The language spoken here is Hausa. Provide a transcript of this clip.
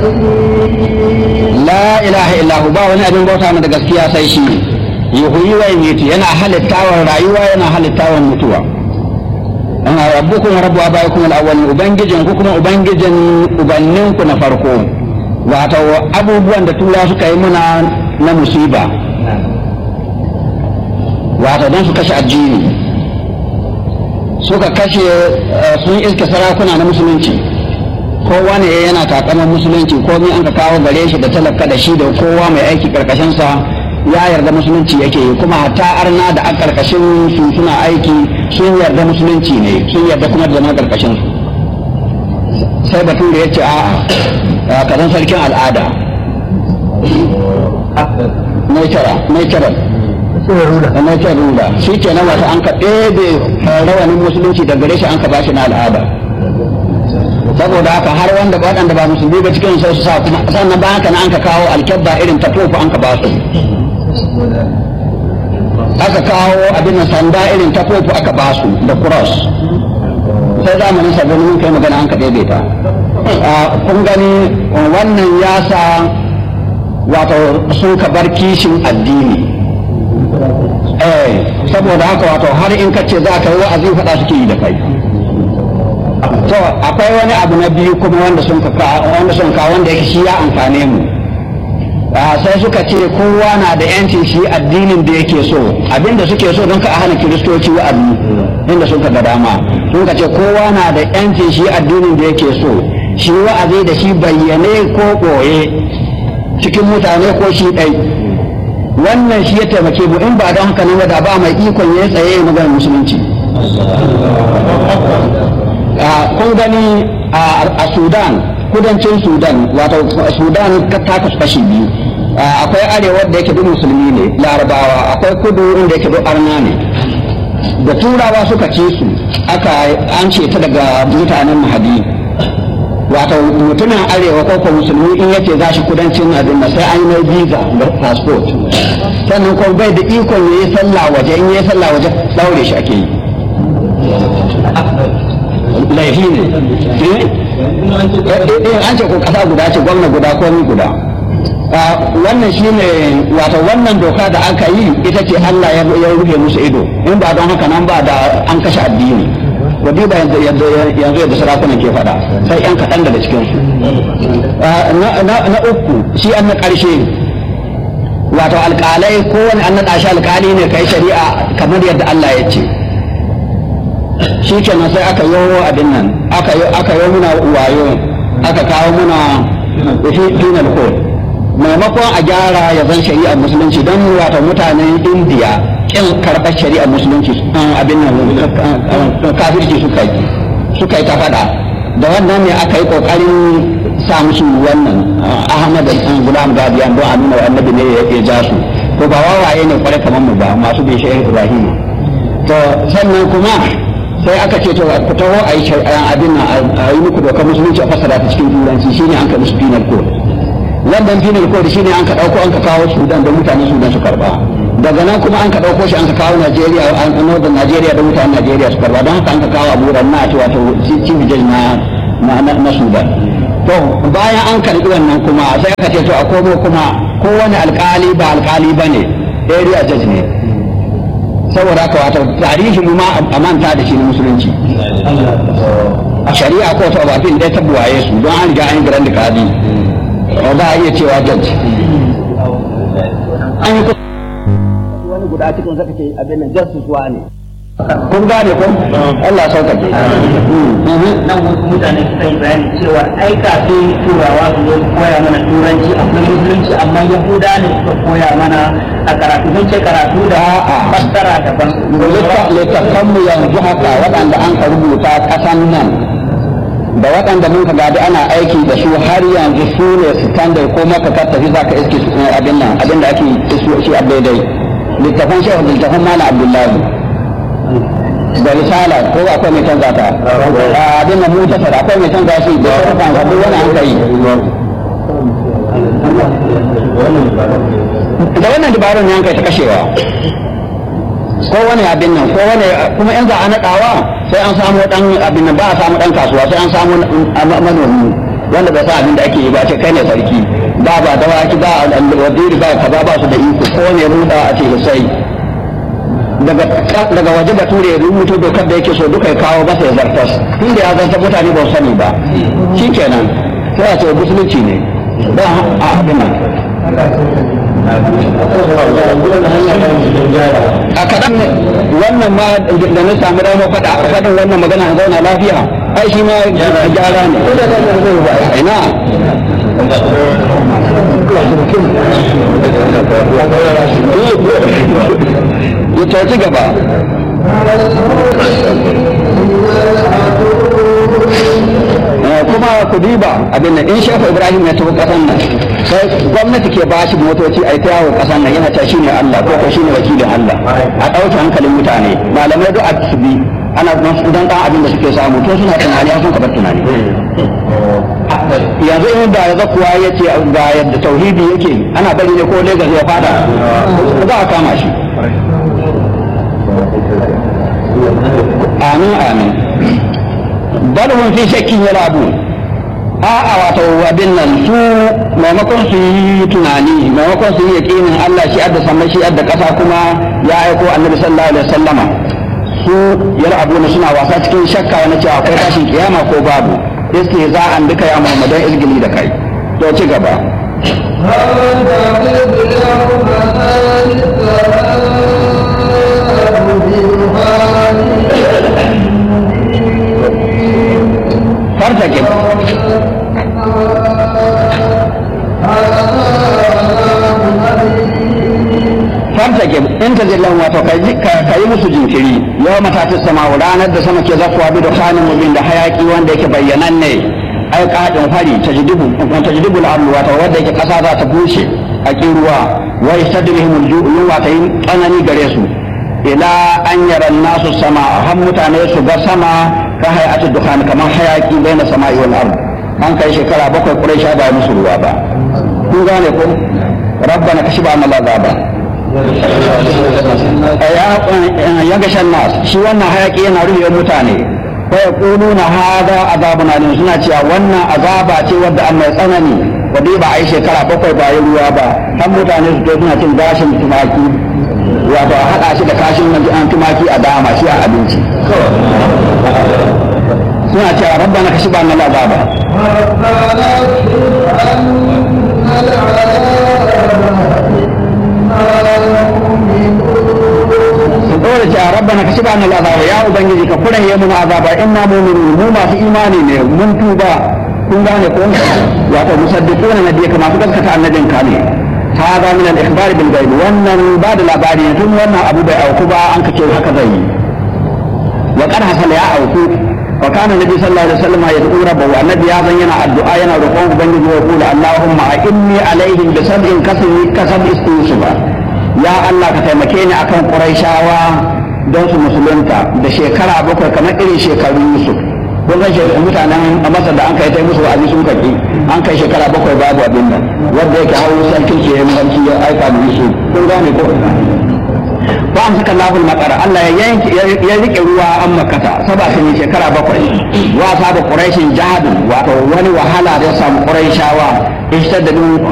la ilaha illahu ba wani abin bauta da gaskiya sai shi yuhyi wa yumiitu yana halittawan rayuwa yana halittawan mutuwa ana rabbukum rabbu abaikum al-awwalin ubangijin ku kuma ubangijin ubannin ku na farko wato abubuwan da tura suka yi muna na musiba wato don su kashe addini suka kashe sun iska sarakuna na musulunci kowa ne yana takaman musulunci komai an ka kawo gare shi da talaka da shi da kowa mai aiki karkashinsa ya yarda musulunci yake yi kuma hatta arna da a karkashin su suna aiki sun yarda musulunci ne sun yarda kuma da zama karkashin su sai batun da ya ce a kazan sarkin al'ada mai kira mai kira mai kira rula shi ke nan wata an ka ɗebe rawanin musulunci da gare shi an ka bashi na al'ada saboda haka har wanda waɗanda ba musulmi ba cikin sai su sa kuma sannan ba haka na an ka kawo alkyabba irin ta tofu an ka ba su aka kawo abin da sanda irin ta tofu aka ba su da cross sai zamanin sabon mun kai magana an ka ɗebe ta kun gani wannan ya sa wato sun ka bar kishin addini eh saboda haka wato har in ka ce za ka yi wa'azi faɗa suke yi da kai to akwai wani abu na biyu kuma wanda sun ka wanda sun ka wanda yake shi ya amfane mu sai suka ce kowa na da yancin shi addinin da yake so abinda suke so don ka hana kiristoci wa'azi inda sun ka ga dama sun ka ce kowa na da yancin shi addinin da yake so shi wa'azi da shi bayyane ko ɓoye cikin mutane ko shi ɗai wannan shi ya taimake mu in ba don haka nan da ba mai ikon ya tsaye maganar musulunci kun gani a sudan kudancin sudan wato sudan ta kasu kashi biyu akwai arewa da yake duk musulmi ne larabawa akwai kudu inda yake duk arna ne da turawa suka ce su aka an ce ta daga mutanen mahadi wato mutumin arewa ko kuma musulmi in yace za shi kudancin abin sai an yi mai visa da passport sannan kuma bai da ikon ya yi sallah waje in ya yi sallah waje daure shi ake yi laifi ne an ce ko kasa guda ce gwamna guda ko ni guda wannan shine wato wannan doka da aka yi ita ce Allah ya rufe musu ido in ba don haka nan ba da an kashe addini wadi ba yanzu yadda sarakunan ke faɗa sai yan kaɗan daga cikin su na uku shi an na ƙarshe wato alƙalai kowane an naɗa shi alƙali ne kai shari'a kamar yadda Allah ya ce shi kenan sai aka yi abin nan aka yi aka yi muna wayo aka kawo muna penal code maimakon a gyara ya zan shari'ar musulunci don wato mutanen indiya kin karɓar shari'ar musulunci abin nan kafirci suka yi suka yi ta faɗa da wannan ne aka yi ƙoƙarin sa musu wannan ahmad gulam gadiyan don a nuna annabi ne ya ja su to ba wawaye ne kwarai kamar mu ba masu bai shehu ibrahim to sannan kuma sai aka ce to ku taho a yi abin nan a yi muku dokar musulunci a fassara ta cikin turanci shine an ka musu penal code wannan penal code shine an ka dauko an ka kawo Sudan da mutanen Sudan su karba daga nan kuma an ka dauko shi an ka kawo Najeriya a northern Najeriya da mutanen Najeriya su karba don haka an ka kawo Abu Ranna a wato chief judge na na Sudan to bayan an karbi wannan kuma sai aka ce to a komo kuma kowane alkali ba alkali bane area judge ne saboda haka wato tarihi mu ma a manta da shi na musulunci a shari'a ko ta ba fin dai ta buwaye su don an riga an yi grand kadi ba a iya cewa judge an yi wani guda cikin zaka ce abin nan justice wa ne kun gane ko Allah sauka ke nan mutane suka yi bayani cewa ai kafin turawa su zo koya mana turanci akwai musulunci amma yahuda ne suka koya mana a karatu sun ce karatu da fassara daban littafanmu yanzu haka waɗanda an ka rubuta ƙasan nan da waɗanda mun ka gadi ana aiki da su har yanzu su ne standard ko maka ka tafi za ka iske abin nan abin da ake shi a daidai littafan shehu da littafan malam abdullahi da risala ko akwai mai canza ta abin nan mun tasara akwai mai canza shi da sarrafan ka duk wani an kai da wannan dabarun ne an kai ta kashewa ko wani abin nan ko wani kuma in za a naɗawa sai an samu dan abin nan ba a samu dan kasuwa sai an samu manomi wanda bai san abin da ake yi ba ce kai ne sarki ba ba dawaki ba waziri ba kaza ba su da iko ko ne ruda a ce sai daga daga waje bature ya rubuto dokar da yake so duka ya kawo masa ya zartas tun da ya zartar mutane ba su sani ba shikenan sai a ce musulunci ne ba a abin nan a kaɗan wannan ma da na sami rama faɗa a faɗin wannan magana a zauna lafiya ai shi ma gyara ne ina ya tafi gaba kuma ku diba abin nan in shafa ibrahim ya tafi kasan nan sai gwamnati ke ba shi motoci a yi ta yawo kasan nan yana ta shine allah ko ko shine wakilin allah a ɗauke hankalin mutane malamai duk a su bi ana don dan abin da suke samu to suna tunani a sun kabar tunani yanzu in da ya zakuwa ya ce ga yadda tauhidi yake ana bari ne ko Legas ya fada za a kama shi amin amin bal hum fi shakkin yalabu a'a wato abin nan su maimakon su yi tunani maimakon su yi yaƙinin Allah shi adda samai shi adda ƙasa kuma ya aiko annabi sallallahu alaihi wasallama su yalabu suna wasa cikin shakka wani cewa akwai tashin kiyama ko babu iske za an duka ya muhammadan izgili da kai to ci gaba fartake fartake in ta zillan wato ka yi musu jinkiri yau matatis sama ranar da sama ke zafuwa bi da kwanin mubin da hayaki wanda yake bayyanan ne ai kadin fari tajdibu tajdibu al-ardu wato wanda yake kasa za ta bushe a ruwa wa yastadrihim al-ju'u yunwa ta yin tsanani gare su ila an yara nasu sama har mutane su ga sama ka hayatu dukhan kamar hayaki baina sama'i wal ard an kai shekara bakwai quraisha ba musu ruwa ba kun gane ko rabbana kashiba anna azaba ya ga shan nas shi wannan hayaki yana rufe mutane fa yaquluna hada azabun alim suna cewa wannan azaba ce wadda an mai tsanani wadda ba a yi shekara bakwai ba yi ruwa ba har mutane su to suna cin gashin tumaki wato a haɗa shi da kashin an tumaki a dama shi a abinci suna cewa rabbana kashiba anna azaba su dole cewa rabbana ka shiba nal azaba ya ubangiji ka kuran yi mun azaba inna mu'minun mu masu imani ne mun tuba kun gane ko wato musaddiquna nabiy kama su gaskata annabin ka ne hada min al ikhbar bil ghaib wannan ba da labari tun wannan abu bai auku ba an kace haka zai yi wa qad hasala ya auku wa kana nabi sallallahu alaihi wasallam yad'u rabbahu annabi ya zan yana addu'a yana roƙon ubangiji wa yaqulu allahumma inni alaihim bi sab'in kasbi kasab istusuba ya Allah ka taimake ni akan Qurayshawa don su musulunta da shekara bakwai kamar irin shekarun Yusuf kun ga mutanen a Masar da an kai tai musu wa'azi sun karbi an kai shekara bakwai babu abin nan wanda yake hawo sarkin ke yin sarki ya aika da Yusuf kun gane ko ba an saka lahul makara Allah ya yanke ya rike ruwa an makata saba sun yi shekara bakwai wa sabu quraishin jahadu wato wani wahala da ya samu quraishawa ishtaddu